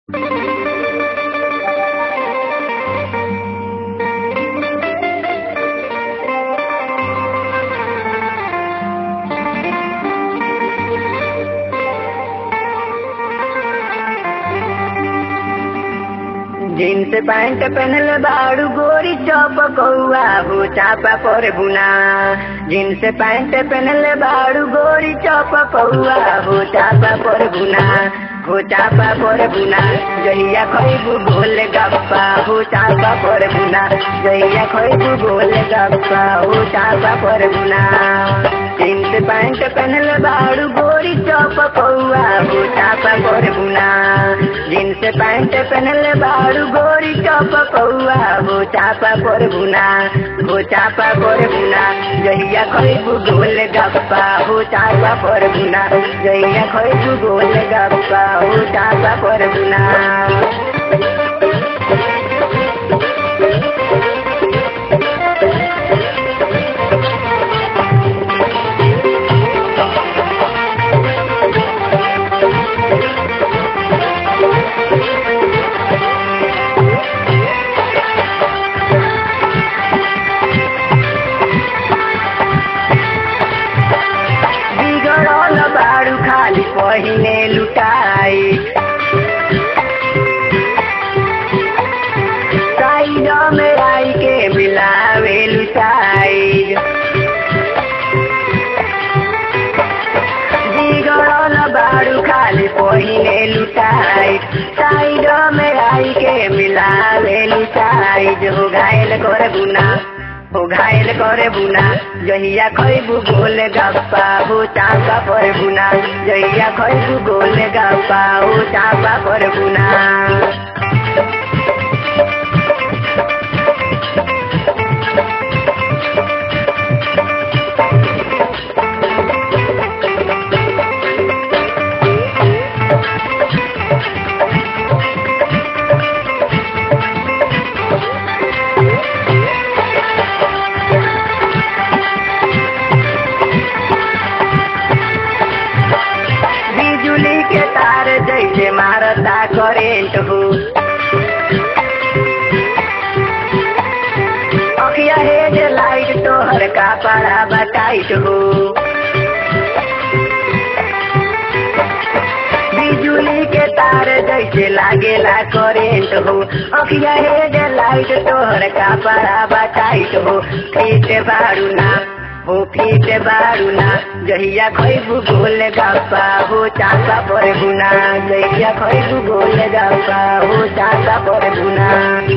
jeans pant पहनल बाड़ू गोरी chop कौआ हो चापा पर बुना जीन्स पैंट पहनल बाड़ू गोरी चौप कौआ हो चापा पर बुना हो चापा पर बुना जहिया खैबू बोल गप्पा हो चापा पर बुना जहिया खैबू बोल गप्पा हो चापा पर बुना जीन्स पैंट पहनल बाड़ू गोरी चौप कौआ हो चापा पर बुना जीन्स पैंट पहनल बाड़ू गोरी चौप कौआ हो चापा पर बुना हो चापा पर बुना जहिया खैबू गोल गप्पा हो चापा पर बुना जहिया खैबू गोल गप्पा हो चापा पर बुना बिगड़ल बाड़ू खाली पहिने लुटाई साइड में आई के मिलावे लुटाई बिगड़ल बाड़ू खाली पहिने लुटाई साइड में आई के मिलावे लुटाई जो घायल कर बुना हो घायल करे बुना जहिया खैबू गोल गप्पा हो चापा पर बुना जहिया खैबू गोल गप्पा हो चापा पर बुना बिजुली के तार जैसे मारता करेंट हो अखिया हेड लाइट तोहर का पड़ा बताइट हो बिजुली के तार जैसे लागेला करेंट हो अखिया हेड लाइट तोहर का पड़ा बताइट हो फीट बारू ना हो फीट बारू ना जहिया खैबू गोल गप्पा हो चापा पर गुना जहिया खैबू गोल गप्पा हो चापा पर गुना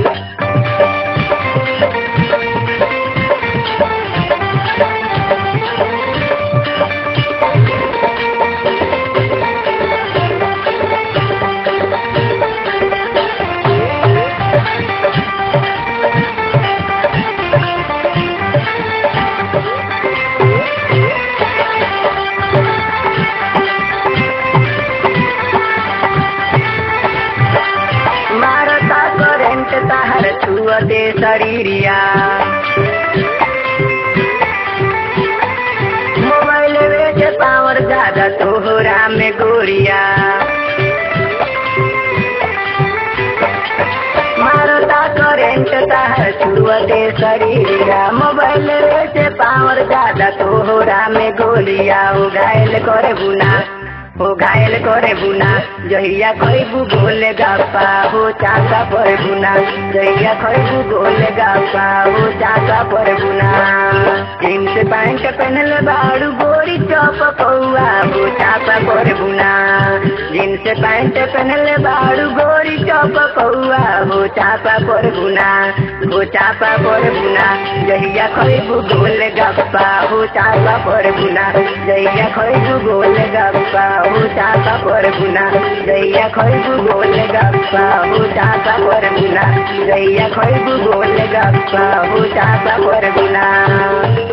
मारता करेंट ताहर छुआ दे शरीरिया मोबाइल बेच पावर ज्यादा तोहरा में गोरिया मारता करेंट ताहर छुआ दे शरीरिया मोबाइल बेच पावर ज्यादा तोहरा में गोलिया हो घायल करे बुना हो घायल करे बुना जहिया खैबू गोल गप्पा हो चाका पर बुना जहिया खैबू गोल गप्पा हो चाका पर बुना जीन्स पैंट पहनल बाड़ू गोरी चौप कौआ हो चापा पर बुना जीन्स पैंट पहनल बाड़ू गोरी चौप कौआ हो चापा पर बुना हो चापा पर बुना जहिया खैबू गोल गप्पा हो चापा पर बुना जहिया खैबू गोल गप्पा हो चापा पर बुना जहिया खैबू गोल गप्पा हो चापा पर बुना जहिया खैबू गोल गप्पा हो चापा पर बुना